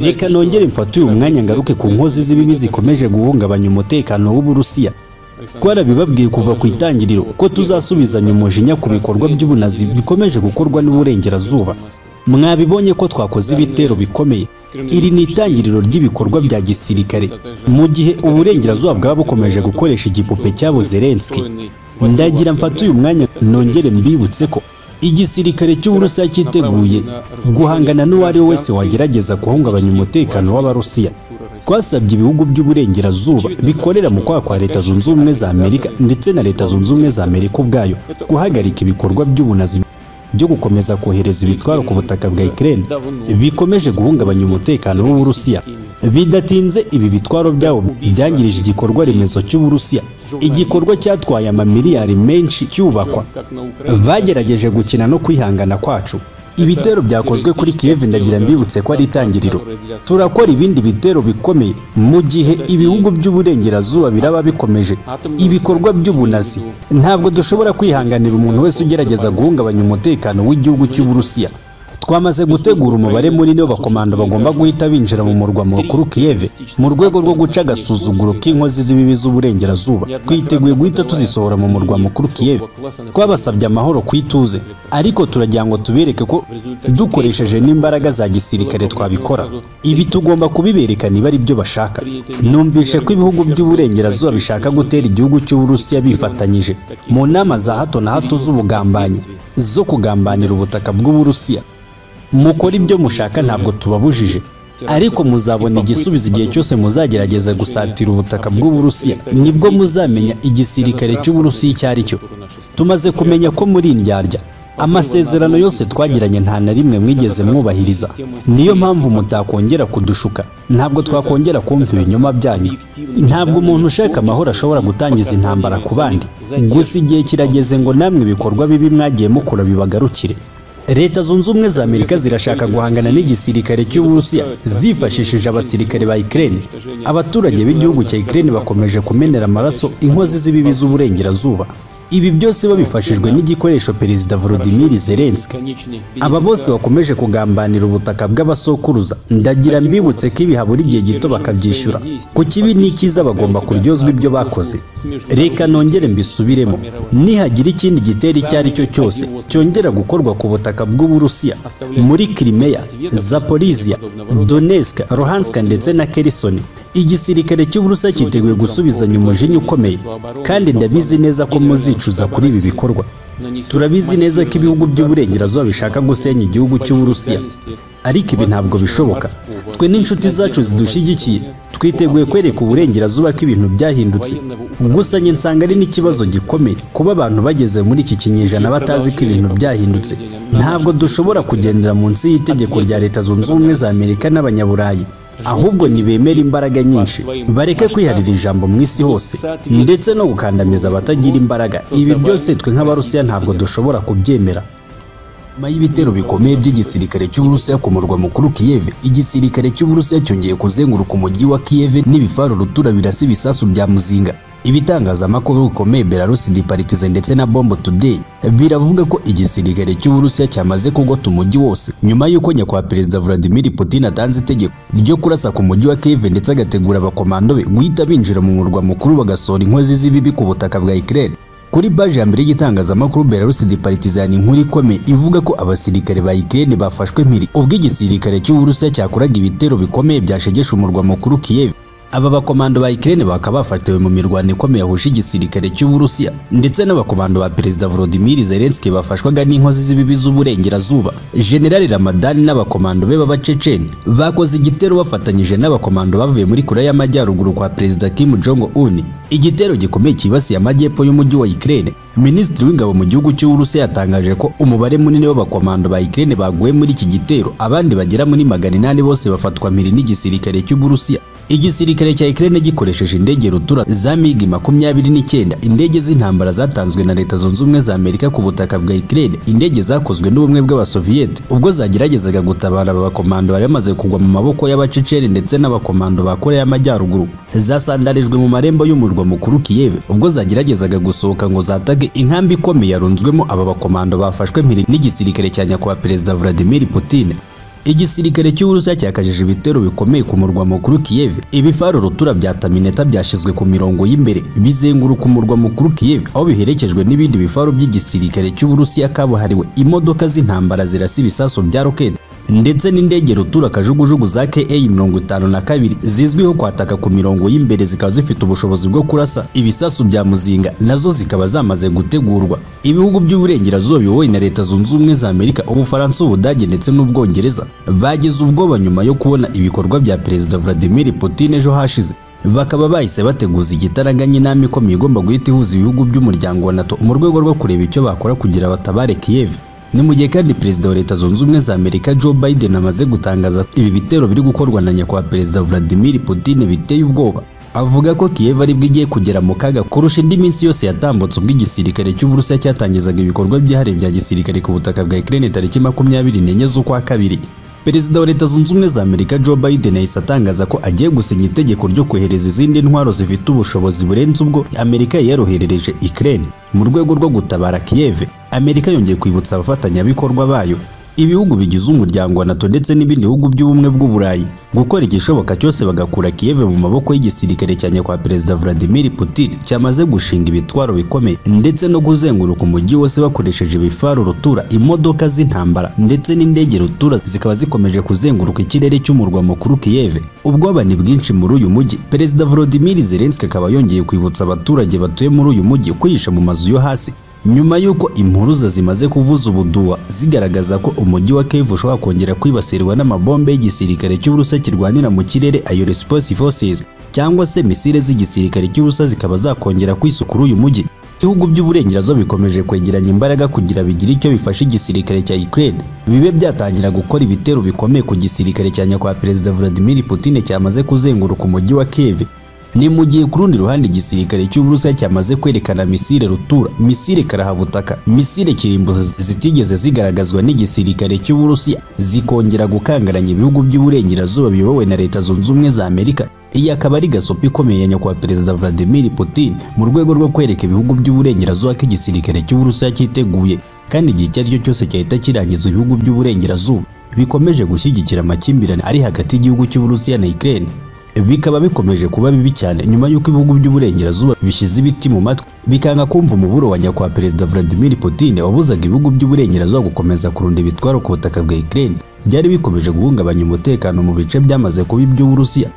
reka nongere mfate uyu mwanya ngaruke ku nkozi z'ibibi zikomeje guhungabanya umutekano w'uburusiya twarabibabwiye kuva ku itangiriro ko tuzasubizanya umujinya ku bikorwa by'ubunazi bikomeje gukorwa n'uburengerazuba mwabibonye ko twakoze ibitero bikomeye iri ni itangiriro ry'ibikorwa bya gisirikare mu gihe uburengerazuba bwaba bukomeje gukoresha igipupe cyabuze renski ndagira mfate uyu mwanya nongere mbibutse ko igisirikare cy'uburusiya cyiteguye guhangana n'uwo ari we wese wagerageza guhungabanya umutekano w'abarusiya twasabye ibihugu by'uburengerazuba bikorera mu kwaha kwa leta zunze ubumwe za amerika ndetse na leta zunze ubumwe za amerika ubwayo guhagarika ibikorwa by'ubunazi byo gukomeza kohereza ibitwaro ku butaka bwa ikirere bikomeje guhungabanya umutekano w'uburusiya bidatinze ibi bitwaro byabo byangirije igikorwa remezo cy'uburusiya igikorwa cyatwaye amamiliyari menshi cyubakwa bagerageje gukina no kwihangana kwacu ibitero byakozwe kuri kiyevu ndagira mbibutse ko ari itangiriro turakora ibindi bitero bikomeye mu gihe ibihugu by'uburengerazuba biraba bikomeje ibikorwa by'ubunazi ntabwo dushobora kwihanganira umuntu wese ugerageza guhungabanya umutekano w'igihugu cy'uburusiya twamaze gutegura umubare munini w'abakomando bagomba guhita binjira mu murwa mukuru kiyeve mu rwego rwo guca agasuzuguro k'inkozi z'ibibi z'uburengerazuba twiteguye guhita tuzisohora mu murwa mukuru kiyeve twabasabye amahoro ku ituze ariko turagira ngo tubereke ko dukoresheje n'imbaraga za gisirikare twabikora ibi tugomba kubibereka niba ari byo bashaka numvishe ko ibihugu by'uburengerazuba bishaka gutera igihugu cy'uburusiya bifatanyije mu nama za hato na hato z'ubugambanyi zo kugambanira ubutaka bw'uburusiya mukora ibyo mushaka ntabwo tubabujije ariko muzabona igisubizo igihe cyose muzagerageza gusatira ubutaka bw'uburusiya nibwo muzamenya igisirikare cy'uburusiya icyo ari cyo tumaze kumenya ko muri indyarya amasezerano yose twagiranye nta na rimwe mwigeze mwubahiriza niyo mpamvu mutakongera kudushuka ntabwo twakongera kumva ibinyoma byanyu ntabwo umuntu ushaka amahoro ashobora gutangiza intambara ku bandi gusa igihe kirageze ngo namwe ibikorwa bibi mwagiye mukora bibagarukire leta zunze ubumwe za amerika zirashaka guhangana n'igisirikare cy'uburusiya zifashishije abasirikare ba ikirere abaturage b'igihugu cya ikirere bakomeje kumenera amaraso inkozi z'ibibi z'uburengerazuba ibi byose babifashijwe n'igikoresho perezida volodimiri zelenski aba bose bakomeje kugambanira ubutaka bw'abasokuruza ndagira mbibutse ko ibiha buri gihe gito bakabyishyura ku kibi n'ikiza bagomba kuryozwa ibyo bakoze reka nongere mbisubiremo nihagira ikindi gitero icyo ari cyo cyose cyongera gukorwa ku butaka bw'uburusiya muri kirimeya zaporizia doneska rohanska ndetse na kerisoni igisirikare cy'uburusiya cyiteguye gusubizanya umujinya ukomeye kandi ndabizi neza ko muzicuza kuri ibi bikorwa turabizi neza ko ibihugu by'uburengerazuba bishaka gusenya igihugu cy'uburusiya ariko ibi ntabwo bishoboka twe n'inshuti zacu zidushyigikiye twiteguye kwereka uburengerazuba ko ibintu byahindutse gusa njye nsanga ari n'ikibazo gikomeye kuba abantu bageze muri iki kinyejana batazi ko ibintu byahindutse ntabwo dushobora kugendera munsi y'itegeko rya leta zunze ubumwe za amerika n'abanyaburayi ahubwo ntibemera imbaraga nyinshi bareke kwiharira ijambo mu isi hose ndetse no gukandamiza abatagira imbaraga ibi byose twe nk'abarusiya ntabwo dushobora kubyemera nyuma y'ibitero bikomeye by'igisirikare cy'uburusiya ku murwa mukuru kiyeve igisirikare cy'uburusiya cyongeye kuzenguruka umujyi wa kiyeve n'ibifaru rutura birasa ibisasu bya muzinga ibitangazamakuru bikomeye belarusi diparitize ndetse na bombo today biravuga ko igisirikare cy'uburusiya cyamaze kugota umujyi wose nyuma y'uko nyakubahwa perezida vladimir putin atanze itegeko ryo kurasa ku mujyi wa kiyeve ndetse agategura abakomando be guhita binjira mu murwa mukuru bagasohora inkozi z'ibibi ku butaka bwa ikirere kuri baje ya mbere y'igitangazamakuru Belarus Departizani inkuru ikomeye ivuga ko abasirikare ba Ukraine bafashwe mpiri ubwo igisirikare cy'Uburusiya cyakoraga ibitero bikomeye byashegesha umurwa mukuru Kiev aba bakomando ba Ukraine bakaba bafatiwe mu mirwano ikomeye yahuje igisirikare cy'Uburusiya ndetse n'abakomando ba Perezida Volodymyr Zelensky bafashwaga n'inkozi z'ibibi z'uburengerazuba General Ramadan n'abakomando be b'abaceceni bakoze igitero bafatanyije n'abakomando bavuye muri Korea y'Amajyaruguru kwa Perezida Kim Jong Un igitero gikomeye cyibasiye amajyepfo y'umujyi wa Ukraine Minisitiri w'ingabo mu gihugu cy'Uburusiya yatangaje ko umubare munini w'abakomando ba Ukraine baguye muri iki gitero abandi bagera muri magana inani bose bafatwa mpiri n'igisirikare cy'Uburusiya igisirikare cya Ukraine gikoresheje indege rutura za MiG makumyabiri n'icyenda indege z'intambara zatanzwe na Leta Zunze Ubumwe za Amerika ku butaka bwa Ukraine indege zakozwe n'ubumwe bw'abasoviyete ubwo zageragezaga gutabara aba bakomando bari bamaze kugwa mu maboko y'abaceceni ndetse n'abakomando ba Korea y'Amajyaruguru zasandarijwe mu marembo y'umurwa mukuru Kiev ubwo zageragezaga gusohoka ngo zatage inkambi ikomeye yarunzwemo aba bakomando bafashwe mpiri n'igisirikare cya nyakubahwa Perezida Vladimir Putin igisirikare cy'uburusiya cyakajije ibitero bikomeye ku murwa mukuru Kiev ibifaro rutura bya tamineta byashyizwe ku mirongo y'imbere bizenguruka umurwa mukuru Kiev aho biherekejwe n'ibindi bifaro by'igisirikare cy'uburusiya kabuhariwe imodoka z'intambara zirasa ibisasu bya roketi ndetse n'indege rutura kajugujugu za ka mirongo itanu na kabiri zizwiho kwataka ku mirongo y'imbere zikaba zifite ubushobozi bwo kurasa ibisasu bya muzinga nazo zikaba zamaze gutegurwa ibihugu by'uburengerazuba biyobowe na leta zunze ubumwe za amerika ubufaransa ubudage ndetse n'ubwongereza bagize ubwoba nyuma yo kubona ibikorwa bya perezida vladimir putin ejo hashize bakaba bahise bateguza igitaraganya inama ikomeye igomba guhita ihuza ibihugu by'umuryango wa nato mu rwego rwo kureba icyo bakora kugira batabare kiyevi ni mu gihe kandi perezida wa leta zunze ubumwe za amerika joe biden amaze gutangaza ibi bitero biri gukorwa na nyakubahwa perezida vladimir putin biteye ubwoba avuga ko kiyev aribwo igiye kugera mu kaga kurusha indi minsi yose yatambutse ubwo igisirikare cy'uburusiya cyatangizaga ibikorwa byihariye bya gisirikare ku butaka bwa ukraine tariki makumyabiri n'enye z'ukwa kabiri perezida wa leta zunze ubumwe za amerika joe biden yahise atangaza ko agiye gusinya itegeko ryo kohereza izindi ntwaro zifite ubushobozi burenze ubwo amerika yaroherereje ukraine mu rwego rwo gutabara kiyeve amerika yongeye kwibutsa abafatanyabikorwa bayo ibihugu bigize umuryango wa nato ndetse n'ibindi bihugu by'ubumwe bw'uburayi gukora igishoboka cyose bagakura kiyeve mu maboko y'igisirikare cya nyakubahwa perezida vladimir putin cyamaze gushinga ibitwaro bikomeye ndetse no kuzenguruka umujyi wose bakoresheje ibifaro rutura imodoka z'intambara ndetse n'indege rutura zikaba zikomeje kuzenguruka ikirere cy'umurwa mukuru kiyeve ubwoba ni bwinshi muri uyu mujyi perezida vladimir zelenski akaba yongeye kwibutsa abaturage batuye muri uyu mujyi kwihisha mu mazu yo hasi nyuma y'uko impuruza zimaze kuvuza ubuduwa zigaragaza ko umujyi wa Kiev ushobora kongera kwibasirwa n'amabombe y'igisirikare cy'Uburusiya kirwanira mu kirere ayo Response Forces cyangwa se misile z'igisirikare cy'Uburusiya zikaba zakongera kwisukura uyu mujyi ibihugu by'uburengerazuba bikomeje kwegeranya imbaraga kugira bigire icyo bifasha igisirikare cya Ukraine bibe byatangira gukora ibitero bikomeye ku gisirikare cya nyakubahwa Perezida Vladimir Putin cyamaze kuzenguruka umujyi wa Kiev ni mu gihe ku rundi ruhande igisirikare cy'uburusiya cyamaze kwerekana misile rutura misile karahabutaka misile kirimbuzi zitigeze zigaragazwa n'igisirikare cy'uburusiya zikongera gukangaranya ibihugu by'uburengerazuba biyobowe na leta zunze ubumwe za amerika iyi akaba ari gasopi ikomeye ya nyakubahwa perezida vladimir putin mu rwego rwo kwereka ibihugu by'uburengerazuba ko igisirikare cy'uburusiya cyiteguye kandi igihe icyo ari cyo cyose cyahita kirangiza ibihugu by'uburengerazuba bikomeje gushyigikira amakimbirane ari hagati y'igihugu cy'uburusiya na ukraine bikaba bikomeje kuba bibi cyane nyuma y'uko ibihugu by'uburengerazuba bishyize ibiti mu matwi bikanga kumva umuburo wa nyakubahwa perezida Vladimir Putin wabuzaga ibihugu by'uburengerazuba gukomeza kurunda ibitwaro ku butaka bwa Ukraine byari bikomeje guhungabanya umutekano mu bice byamaze kuba iby'Uburusiya